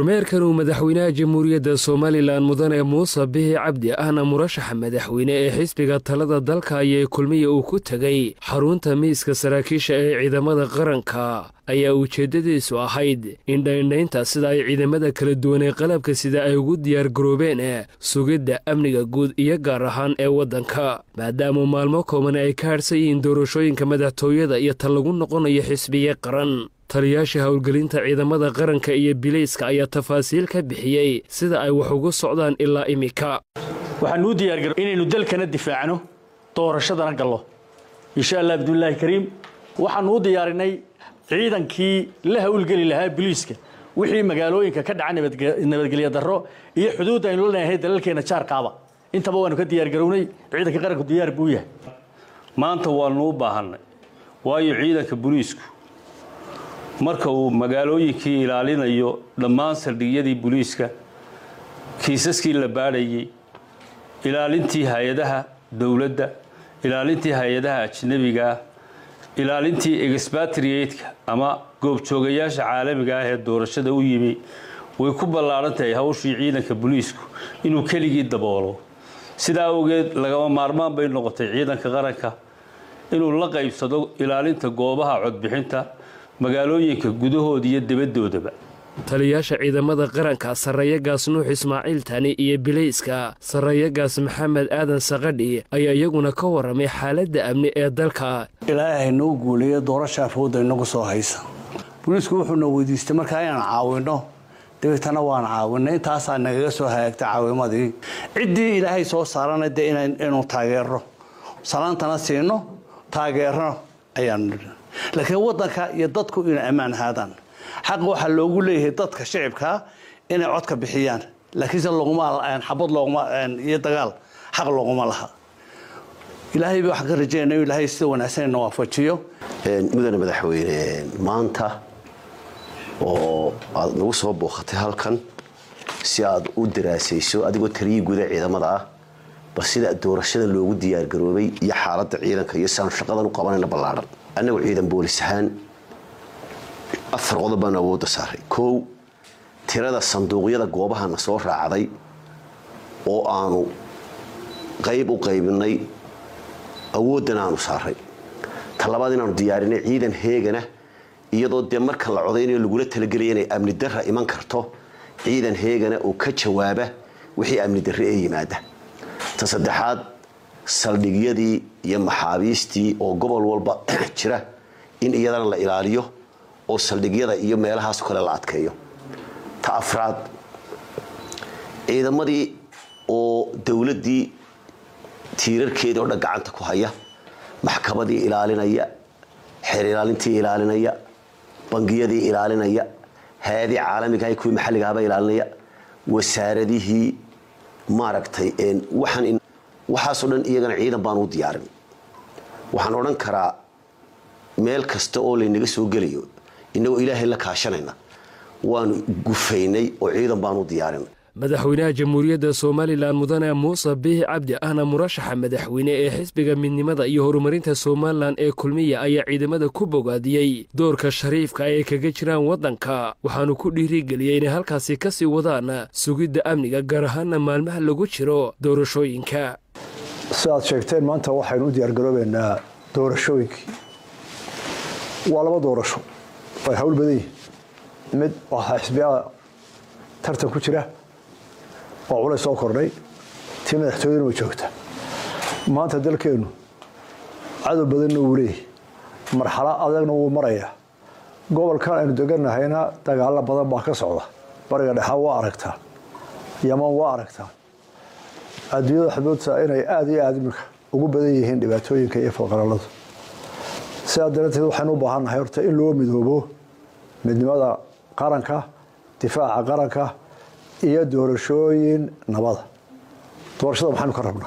kormeerkan uu madaxweynaha jamhuuriyadda somalilan mudane muuse bihi cabdi ahna murashaxa madaxweyne ee xisbiga talada dalka ayay kulmiya uu ku tegay xarunta miiska saraakiisha ee ciidamada qaranka ayaa ujeeddadiisu ahayd in dhaindhaynta sida ay ciidamada kala duwan ee qalabka sida ay ugu diyaargaroobeen sugidda amniga guud iyo gaar ahaan ee waddanka maadaama maalmo kooban ay ka hadhsan yihiin doorashooyinka madaxtooyada iyo ta lagu noqonayo xisbiye qaran taliyaasha howlgelinta ciidamada qaranka iyo bilayska ayaa tafaasiil ka bixiyey sida ay wax ugu socdaan ilaa imika waxaan uu diyaargaro inaynu dalkana difaacno doorashadana gallo insha allah abdullaahi kariim waxaanu u diyaarinay ciidankii la howlgeli lahaa biliiska wixii magaalooyinka ka dhaca nabadgelyo darro iyo xuduudda aynu la leeyahay dalalkeena jaarkaaba intaba waanu ka diyaargarownay ciidanka qaranku diyaar buu yahay maanta waanu u baahannay waayo ciidanka buliisku marka uu magaalooyinkii ilaalinayo dhammaan saldhigyadii buliiska kiisaskii la baadhayey ilaalintii hay-adaha dowladda ilaalintii hay-adaha ajnabigaah ilaalintii exbatriatka ama goobjoogayaasha caalamiga ah ee doorashada u yimi way ku ballaaran tahay hawshii ciidanka buliisku inuu keligii daboolo sidaa awgeed lagama maarmaan bay noqotay ciidanka qaranka inuu la qaybsado ilaalinta goobaha codbixinta magaalooyinka gudahooda iyo debadoodaba taliyaasha ciidamada qaranka sarreeyagaas nuux ismaaciil tani iyo bilayska sarreeyagaas maxamed aadan sakadhi ayaa iyaguna ka warramay xaaladda amni ee dalka ilaahay noo guuleeya doorasha afooda inagu soo haysa buliisku wuxuuna weydiistay markaa inaan caawinno dabeetana waan caawinay intaasaa nagaga soo hagaagta caawimadii ciddii ilaahay soo saarana dee inuu taageero salaantana siino taageerno ayaan laakiin waddanka iyo dadku inay ammaan ahaadaan xaq waxaa loogu leeyahay dadka shicibkaa inay codka bixiyaan laakiinse xabad iyo dagaal xaq looguma laha ilaahayba waxaan ka rajaynaya inu ilaahay sida wanaagsan ina waafajiyo mudane madaxweyne maanta oo aad nagu soo booqatay halkan si aad u daraasayso adigoo taliyii guda ciidamada ah bal sida doorashada loogu diyaargaroobay iyo xaaladda ciidanka iyo siaanu shaqadan u qabanayna ballaadhan annagu ciidan boolis ahaan afar qodob baan awoodda saaray kow tirada sanduuqyada goobahana soo raacday oo aanu qayb u qaybinay awooddan aanu saaray ta labaad inaanu diyaarinay ciidan heegana iyadoo dee marka la codaynayo lagula talagelaya inay amni darra iman karto ciidan heegana oo ka jawaaba wixii amni darre ee yimaada ta saddexaad saldhigyadii iyo maxaabiistii oo gobol walba jira in iyadana la ilaaliyo oo saldhigyada iyo meelahaas kale la adkeeyo ta afraad ciidamadii oo dowladdii tiirarkeedii oo dhan gacanta ku haya maxkamadii ilaalinaya xeer ilaalintii ilaalinaya bangiyadii ilaalinaya hay-adii caalamigaha kuwii maxalligahaba ilaalinaya wasaaradihii maaragtay waxaan waxaasoo dhan iyagana ciidan baan u diyaarin waxaan odhan karaa meel kasta oo laynaga soo gelayo innagoo ilaahay la kaashanayna waanu gufaynay oo ciidan baan u diyaarinay madaxweynaha jamhuuriyadda somalilan mudane muuse bihi cabdi ahna murashaxa madaxweyne ee xisbiga midnimada iyo horumarinta somalilan ee kulmiya ayaa ciidamada ku bogaadiyey doorka shariifka ay kaga jiraan waddanka waxaanu ku dhiirigeliyey inay halkaasi ka sii wadaan sugidda amniga gaar ahaana maalmaha lagu jiro doorashooyinka si aad sheegteen maanta waxaynu u diyaargaroobaynaa doorashooyinkii waa laba doorasho way hawl badan yihin mid waxaa xisbiyaa tartan ku jira oo culays soo kordhay tii madaxtooyaduna way joogta maanta dalkeennu cadow badanna wuu leeyahy marxalo adagna wuu marayaa gobolkan aynu deganahayna dagaalo badan baa ka socda bariga dhexa waa aragtaa yaman waa aragtaa adduunyada xuduudta inay aada iyo aada iminka ugu badan yihiin dhibaatooyinka iyo falqaraladu sidaa darateed waxaynu u baahannahay horta in loo midoobo midnimada qaranka difaaca qaranka iyo doorashooyin nabada doorashada maxaynu ka rabnaa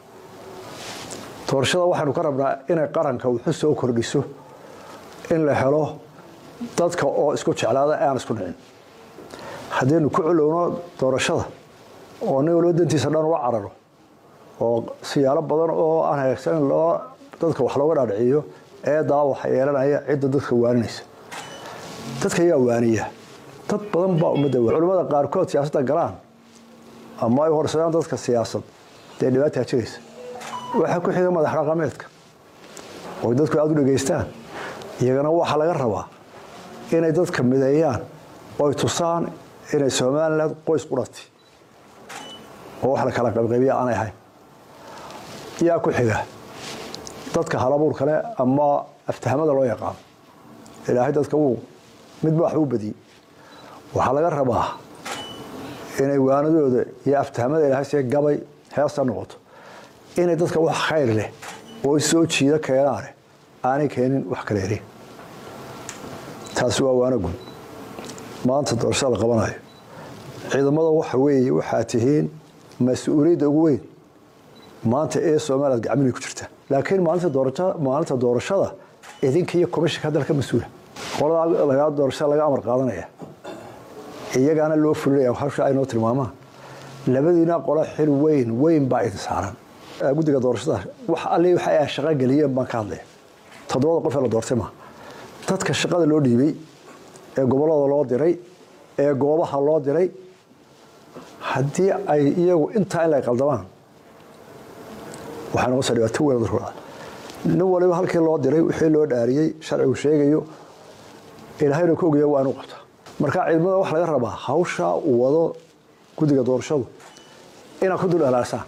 doorashada waxaynu ka rabnaa inay qaranka wuxu soo kordhiso in la helo dadka oo isku jeclaada aan isku dhicin haddaynu ku culowno doorashada oo nin walba dantiisa dhan ula cararo oo siyaalo badan oo aan hagaagsan in loo dadka wax looga dhaadhiciyo eedaa waxa yeelanaya cidda dadka waaninaysa dadka ayaa waaniya dad badan baa ummadda wa culimmada qaarkood siyaasadda galaan ama ay horsadaan dadka siyaasad dee dhibaataa jiraysa waxaa ku xiga madax dhaqameedka oo dadku aada u dhegaystaan iyagana waxaa laga rabaa inay dadka mideeyaan oo ay tusaan inay somaliland qoys qurati oo wax la kala qaybqaybiya aanay ahayn yaa ku xiga dadka halabuur kale ama aftahamada loo yaqaano ilaahay dadka wuu midba waxba u badiyey waxaa laga rabaa inay waanadooda iyo aftahamada ilaahay see gabay heesta noqoto inay dadka wax khayr leh oo soo jiida keenaane aanay keenin wax kala erin taasi waa waana guud maanta doorashada la qabanayo ciidamada waxa weeye waxaa tihiin mas-uuliyadda ugu weyn maanta ee somaliland gacminay ku jirta laakiin maalinta doorashada idinka iyo komishanka dalka mas-uula qolada doorashada laga amar qaadanaya iyagaana loo fulinaya hawsha aynoo tilmaamaan labadiina qolo xil weyn weyn baa idin saaran guddiga doorashada wax alle waxa ay shaqo geliyeen baan ka hadlaya toddobada qof ee la doortay maa dadka shaqada loo dhiibay ee gobollada loo diray ee goobaha loo diray haddii ay iyagu intaa in la qaldamaan waxay noqonaysaa dhibaato weyn dalkooda nin waliba halkii loo diray wixii loo dhaariyey sharcigu sheegayo ilaahayna ku ogayo waa inu qabta marka ciidamada waxa laga rabaa hawsha uu wado guddiga doorashadu inaad ku dul alaalsaan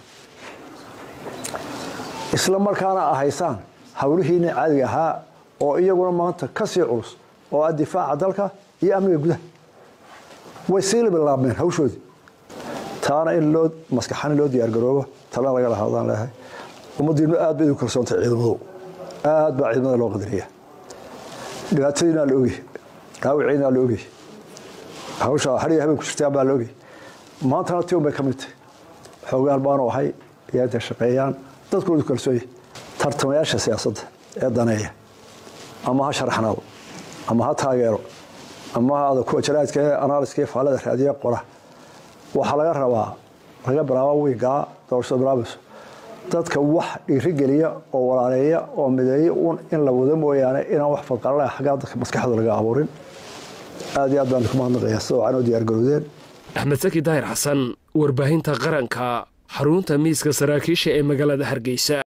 isla markaana ahaysaan hawlihiina caadiga ahaa oo iyaguna maanta ka sii culus oo ah difaaca dalka iyo amniga gudaha way sii labilaabmeen hawshoodii taana in loo maskaxan in loo diyaargaroobo talana laga lahaadaan leehay ummaddiinu aad bay idinku kalsoontay ciidamadu aad baa ciidamada loo qadariya dhibaatadiinaa la ogey dhaawiciinaa la ogey hawsha hariya habeen ku jirtaan baa la ogey maantana tion bay ka mid tahay xoogaan baanu ahay iyo intay shaqeeyaan dadkoodu kalsoonya tartamayaasha siyaasadda ee daneeya ama ha sharaxnaado ama ha taageero ama ha ada kuwa jaraadka ee analyska iyo faallada raadiya qora waxaa laga rabaa laga bilaabo wiigaa doorashada bilaabayso dadka wax dhiirigeliya oo walaaleeya oo mideeya un in la wado mooyaane inaan wax fadqalala xaggaa dadka maskaxdooda laga abuurin aad iyo aad baan ku mahadnaqaya sida waxaan u diyaargarowdeen axmed saki daahir xasan warbaahinta qaranka xarunta miiska saraakiisha ee magaalada hargeysa